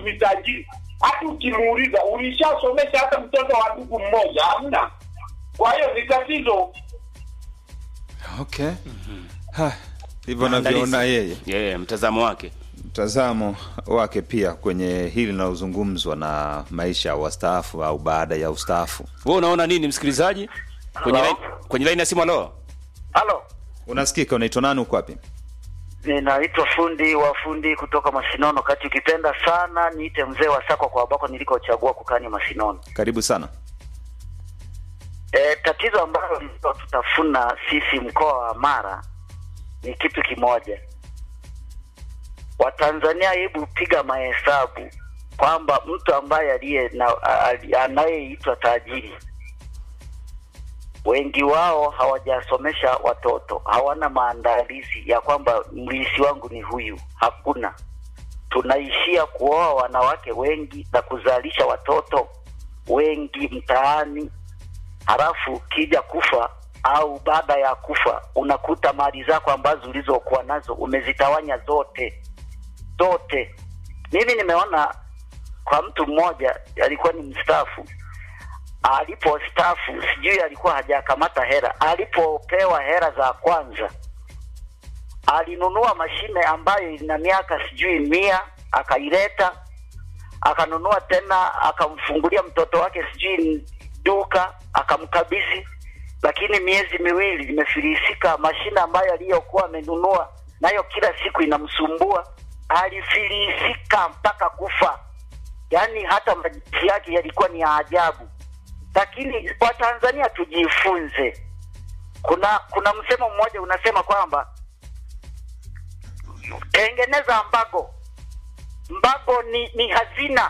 mtu ni tajiri, hata ukimuuliza ulishasomesha hata mtoto wa ndugu mmoja, hamna. Kwa hiyo ni tatizo. okay Ha, hivyo Maandalizi. anavyoona yeye yeah, mtazamo wake mtazamo wake pia kwenye hili linalozungumzwa na maisha ya wastaafu au baada ya ustaafu wewe unaona nini msikilizaji kwenye Hello? line, kwenye line ya simu alo Halo, unasikika unaitwa nani uko wapi ninaitwa fundi wa fundi kutoka Masinono. Kati ukipenda sana niite mzee wa Sakwa kwa ambako nilikochagua kukani Masinono. karibu sana E, tatizo ambalo lilo tutafuna sisi mkoa wa Mara ni kitu kimoja. Watanzania, hebu piga mahesabu kwamba mtu ambaye aliye na ali- anayeitwa tajiri, wengi wao hawajasomesha watoto, hawana maandalizi ya kwamba mlisi wangu ni huyu. Hakuna, tunaishia kuoa wanawake wengi na kuzalisha watoto wengi mtaani halafu kija kufa au baada ya kufa unakuta mali zako ambazo ulizokuwa nazo umezitawanya zote zote. Mimi nimeona kwa mtu mmoja alikuwa ni mstaafu, alipostaafu sijui alikuwa hajakamata hera, alipopewa hera za kwanza alinunua mashine ambayo ina miaka sijui mia, akaileta akanunua tena, akamfungulia mtoto wake sijui duka, akamkabidhi, lakini miezi miwili imefilisika. Mashine ambayo aliyokuwa amenunua nayo kila siku inamsumbua, alifilisika mpaka kufa. Yaani hata majibu yake yalikuwa ni ya ajabu. Lakini kwa Tanzania tujifunze. Kuna kuna msemo mmoja unasema kwamba tengeneza mbago mbago ni, ni hazina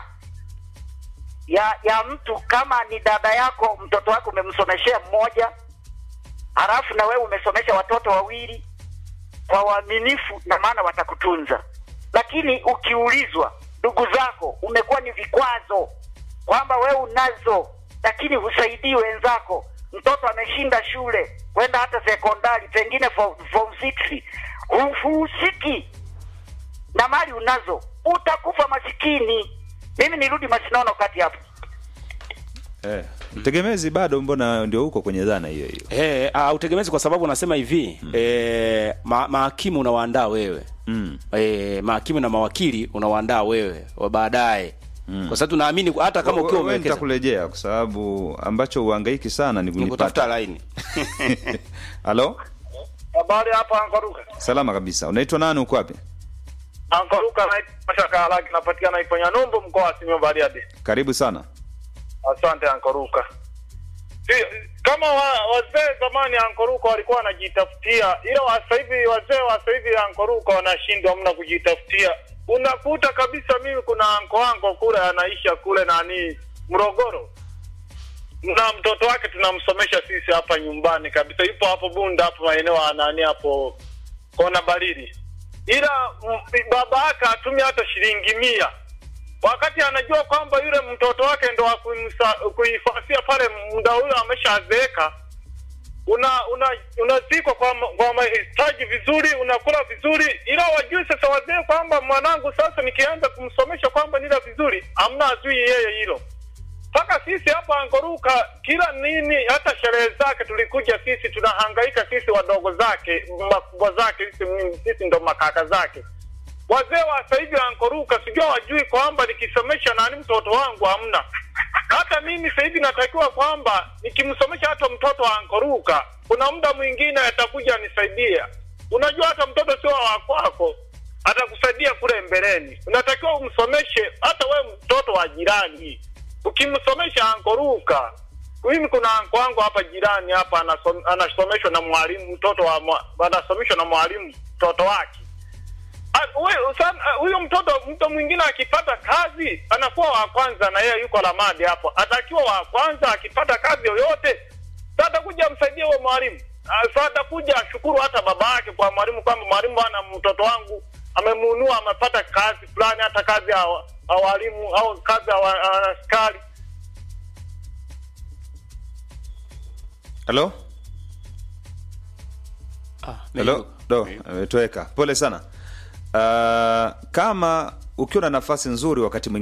ya ya mtu. Kama ni dada yako, mtoto wako umemsomeshea mmoja, halafu na wewe umesomesha watoto wawili kwa uaminifu, na maana watakutunza. Lakini ukiulizwa, ndugu zako umekuwa ni vikwazo, kwamba wewe unazo, lakini husaidii wenzako. Mtoto ameshinda shule kwenda hata sekondari, pengine form form six, hu- huhusiki na mali unazo, utakufa masikini. Mimi nirudi Masinono kati hapo. eh, mtegemezi bado mbona ndio huko kwenye dhana hiyo hiyo Eh, ah, utegemezi kwa sababu unasema hivi mm. eh, ma, mahakimu unawaandaa wewe mm. eh, mahakimu na mawakili unawaandaa wewe wa baadaye mm. kwa sababu tunaamini hata kama ukiwa Wewe umewekeza nitakurejea kwa sababu ambacho uhangaiki sana ni ni kutafuta kunipata laini halo Habari hapa Ankoruka. salama kabisa unaitwa nani uko wapi Ankoruka naitwa Mashaka Alaki napatikana Iponya Numbu mkoa wa Simiyu Bariadi. karibu sana Asante Ankoruka. Si, kama wa, wazee zamani Ankoruka walikuwa wanajitafutia, ila wa sasa hivi wazee wa sasa hivi Ankoruka wanashindwa mna kujitafutia. Unakuta kabisa, mimi kuna anko wangu kule anaisha kule nani Morogoro, na mtoto wake tunamsomesha sisi hapa nyumbani kabisa, yupo hapo Bunda hapo maeneo ya nani hapo kona Barili, ila m- baba yake hatumia hata shilingi mia wakati anajua kwamba yule mtoto wake ndo wa kuimsa- kuifasia pale, muda huyo ameshazeeka. Una una unazikwa kwa ma- kwa mahitaji vizuri, unakula vizuri, ila wajui sasa wazee kwamba mwanangu sasa nikianza kumsomesha kwamba nila vizuri, amna azui yeye hilo mpaka sisi hapa Angoruka kila nini, hata sherehe zake tulikuja sisi, tunahangaika sisi wadogo zake, makubwa zake, sisi, sisi ndo makaka zake. Wazee wa sasa hivi Ankoruka sijua wajui kwamba nikisomesha nani mtoto wangu hamna. Hata mimi sasa hivi natakiwa kwamba nikimsomesha hata mtoto wa Ankoruka, kuna muda mwingine atakuja nisaidia. Unajua hata mtoto sio wa kwako, atakusaidia kule mbeleni. Unatakiwa umsomeshe hata we mtoto wa jirani, ukimsomesha Ankoruka. Mimi kuna anko wangu hapa jirani hapa anasom, anasomeshwa na mwalimu mtoto wa mwa- anasomeshwa na mwalimu mtoto wake Ah, we- sana- ah, huyo mtoto mtu mwingine akipata kazi anakuwa wa kwanza na yeye yuko Lamadi hapo, atakiwa wa kwanza akipata kazi yoyote, sasa atakuja amsaidie huyo mwalimu. Ah, Sasa atakuja ashukuru hata baba yake kwa mwalimu kwamba mwalimu bana, mtoto wangu amemuunua, amepata kazi fulani, hata kazi ya wa- ya walimu au kazi ya wa- ya askari. halo ah, halo do ametoweka pole sana uh, kama ukiwa na nafasi nzuri wakati mwingine